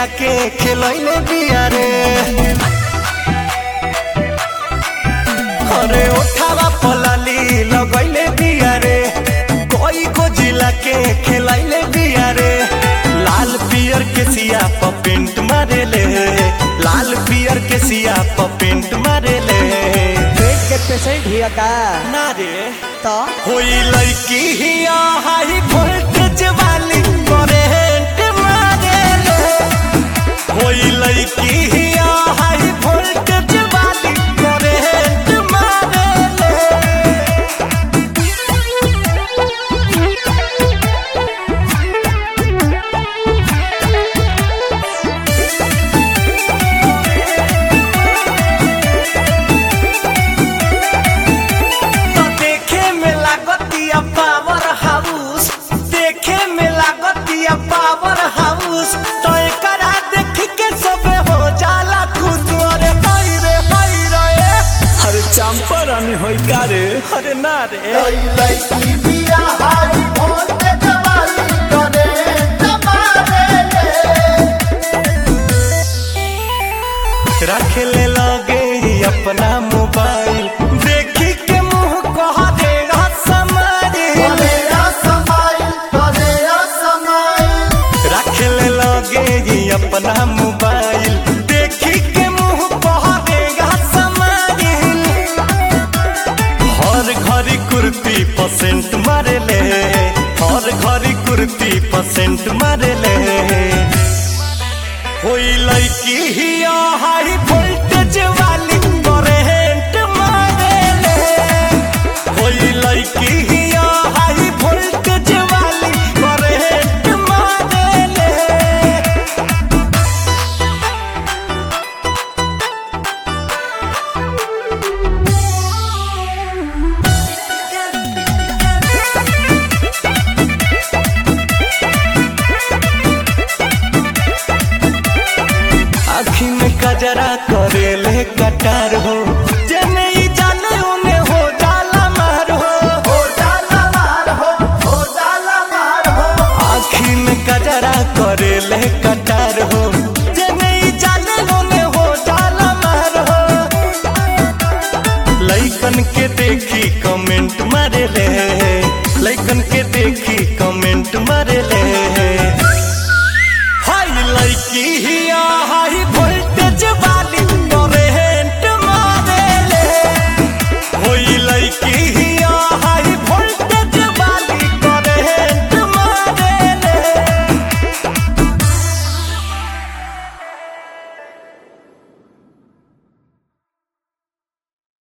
के खेलैले बिया रे अरे ओठावा पलाली लगैले बिया रे कोई को जिला के खेलैले बिया रे लाल पियर के सिया प पेंट मारेले लाल पियर के सिया प पेंट मारेले पेट के पेशेंट हिया का ना रे तो होई लड़की हिया हाई वोल्टेज वाली करेंट मारेले होई लड़की हिया हाई वोल्टेज वाली करेंट मारेले तो देखे में लागतिया पावर हाउस देखे में लागतिया पावर हाउस तो एकरा देख के सबे हो जाला खुश अरे हाय रे हाय रे अरे चंपारण होई का रे अरे ना रे रख ले लगे अपना मोबाइल देखी के मुंह कह देगा समारी रख ले लगे अपना मोबाइल देखी के मुंह कह देगा समारी हर घड़ी कुर्ती परसेंट मारे ले हर घड़ी कुर्ती परसेंट मारे ले होई लड़की हिया हाई वोल्टेज वाली करेंट मारे ले होई लड़की हिया हाई वोल्टेज वाली करेंट मारे ले आखी में कजरा करेले कटार हो